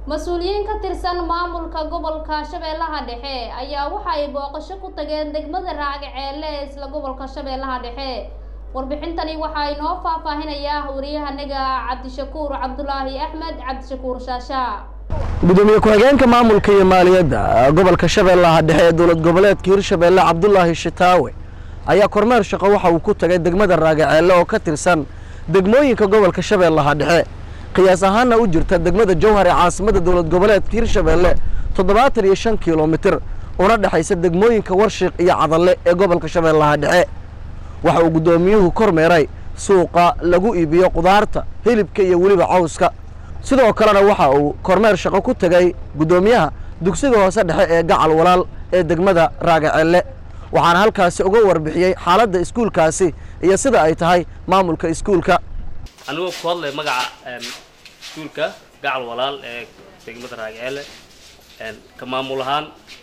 mas-uuliyiin ka tirsan maamulka gobolka shabeellaha dhexe ayaa waxa ay booqasho ku tageen degmada raagaceelle ee isla gobolka shabeellaha dhexe warbixintani waxaa inoo faahfaahinayaa wariyahanaga cabdishakuur cabdulaahi axmed cabdishakuur shaasha gudoomiye ku-xigeenka maamulka iyo maaliyadda gobolka shabeellaha dhexe ee dowlad goboleedka hirshabeelle cabdulaahi shitaawe ayaa kormeer shaqo waxa uu ku tagay degmada raagaceelle oo ka tirsan degmooyinka gobolka shabeellaha dhexe qiyaas ahaanna u jirta degmada jowhar ee caasimadda dowlad goboleedka hirshabeelle toddobaatan iyo shan kilomitir una dhexaysa degmooyinka warshiiq iyo cadalle ee gobolka shabeellaha dhexe waxa uu guddoomiyuhu kormeeray suuqa lagu iibiyo qudaarta hilibka iyo weliba cawska sidoo kalena waxa uu kormeer shaqo ku tegay guddoomiyaha dugsiga hoose dhexe ee gacal walaal ee degmada raagaceelle waxaana halkaasi uga warbixiyey xaaladda iskuulkaasi iyo sida ay tahay maamulka iskuulka anigoo ku hadlay magaca iskuulka gacal walaal ee degmada raagaceelle ka maamul ahaan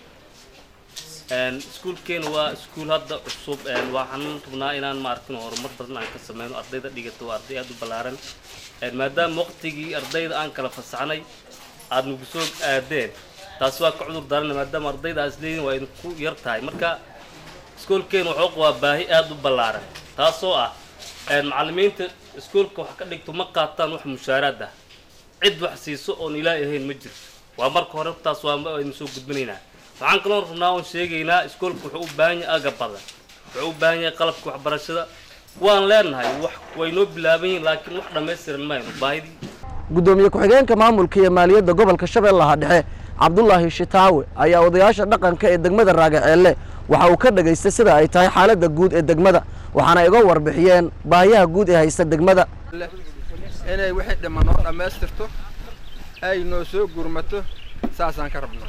iskuulkeena waa iskuul hadda cusub waxaan rabnaa inaan maarkin horumar badan aan ka sameyno ardayda dhigato waa arday aada u ballaaran maadaama waqtigii ardayda aan kala fasaxnay aada nagu soo aadeen taasi waa ka cudur daarana maadaama ardayda aad isleeyihin waa idinku yar tahay marka iskuulkeena wuxuu qabaa baahi aada u ballaaran taasoo ah macallimiinta iskuulka wax ka dhigto ma qaataan wax mushaaraad ah cid wax siiso oon ilaahi ahayn ma jirto waa marka hore taas waa aynu soo gudbinaynaa waxaan kaloo rabnaa oon sheegaynaa iskuolka wuxuu u baahan yahay aga badan wuxuu u baahan yahay qalabka waxbarashada waan leenahay wax way noo bilaaban yihiin laakiin wax dhammaystiran mayno baahidii guddoomiye ku-xigeenka maamulka iyo maaliyadda gobolka shabeellaha dhexe cabdulaahi shitaawe ayaa odayaasha dhaqanka ee degmada raagaceelle waxa uu ka dhagaystay sida ay tahay xaaladda guud ee degmada waxaana iga warbixiyeen baahiyaha guud ee haysta degmada inay wixii dhima noo dhammaystirto ay noo soo gurmato saasaan ka rabnaa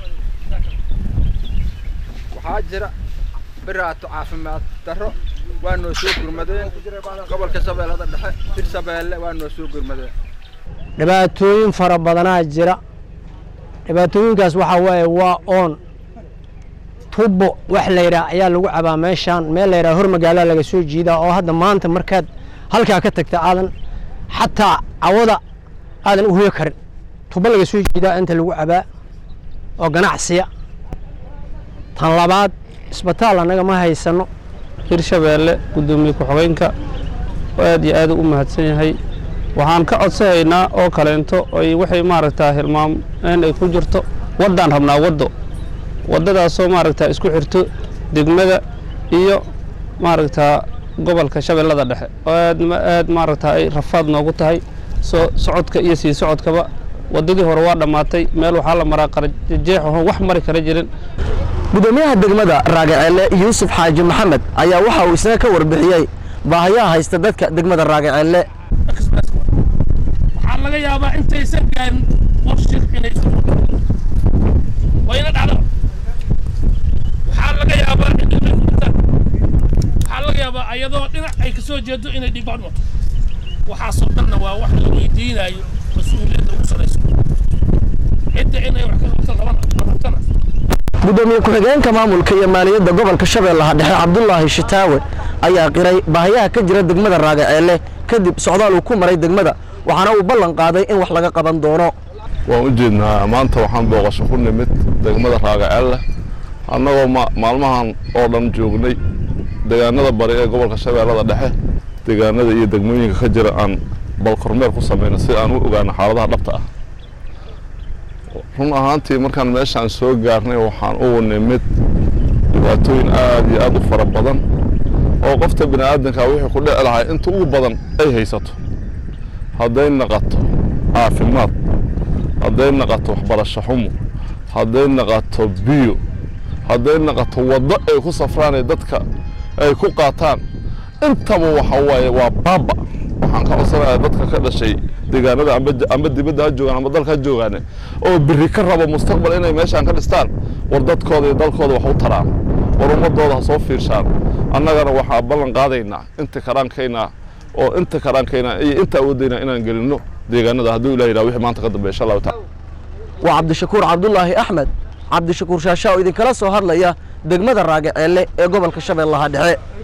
waxaa jira biraato caafimaad darro waa noo soo gurmadeen gobolka shabeellada dhexe hirshabeelle waa noo soo gurmadeen dhibaatooyin fara badanaa jira dhibaatooyinkaas waxaa waaye waa oon tubo wax la yidhaah ayaa lagu cabaa meeshaan meel la yidhaha hor magaalaa laga soo jiidaa oo hadda maanta markaad halkaa ka tagta aadan xataa cawada aadan u hoyo karin tubo laga soo jiidaa inta lagu cabaa oo ganacsiya tan labaad isbitaal annaga ma haysano hirshabeelle guddoomiye ku-xigeenka aad iyo aad u mahadsan yahay waxaan ka codsanaynaa oo kaleento ay waxay maaragtaa hilmaam in ay ku jirto waddaan rabnaa waddo waddadaasoo maaragtaa isku xirto degmada iyo maaragtaa gobolka shabeellada dhexe oo aad aad maaragtaa ay rafaad noogu tahay soo socodka iyo sii socodkaba waddadii hore waa dhammaatay meel waxaa la maraa qarajeex oon wax mari kara jirin guddoomiyaha degmada raagaceelle yuusuf xaaji maxamed ayaa waxa uu isna ka warbixiyey baahayaha haysta dadka degmada raagaceelle waxaa laga yaabaa intaysan gaarin warshiq inay wayna dhacda waxaa laga yaabaa waxaa laga yaabaa ayadoo dhinac ay ka soo jeedo inay dhibbaan wato waxaasoo dhanna waa wax la weydiinayo mas-uuliyadda ugu sarayso cidda inay wax ka qabto labatana guddoomiye ku-xigeenka maamulka iyo maaliyadda gobolka shabeellaha dhexe cabdulaahi shitaawe ayaa qiray baahayaha ka jira degmada raagaceelle kadib socdaal uu ku maray degmada waxaana uu ballan qaaday in wax laga qaban doono waan u jeednaa maanta waxaan booqasho ku nimid degmada raagaceelle annagoo maalmahan oo dhan joognay deegaanada bari ee gobolka shabeellada dhexe deegaanada iyo degmooyinka ka jira aan bal kormeer ku samayno si aan u ogaano xaaladaha dhabta ah run ahaantii markaan meeshaan soo gaarnay waxaan ugu nimid dhibaatooyin aad iyo aad u fara badan oo qofta bini aadanka wixii ku dhici lahay inta ugu badan ay haysato hadday naqato caafimaad hadday naqato waxbarasho xumo hadday naqato biyo hadday naqato waddo ay ku safraan dadka ay ku qaataan intaba waxa waaye waa baaba waxaan ka codsanayaa dadka ka dhashay deegaanada amba dibadda ha joogaan amba dalka ha joogaane oo biri ka rabo mustaqbal inay meeshaan ka dhistaan war dadkooda iyo dalkooda wax u taraan war ummadooda ha soo fiirshaan annagana waxaa ballan qaadaynaa inta karaankayna oo inta karaankayna iyo inta awoodayna inaan gelinno deegaanada hadduu ilah yidhaha wixii maanta ka dambeya insha allahu taala waa cabdishakuur cabdulaahi axmed cabdishakuur shaasha oo idinkala soo hadlaya degmada raagaceelle ee gobolka shabeellaha dhexe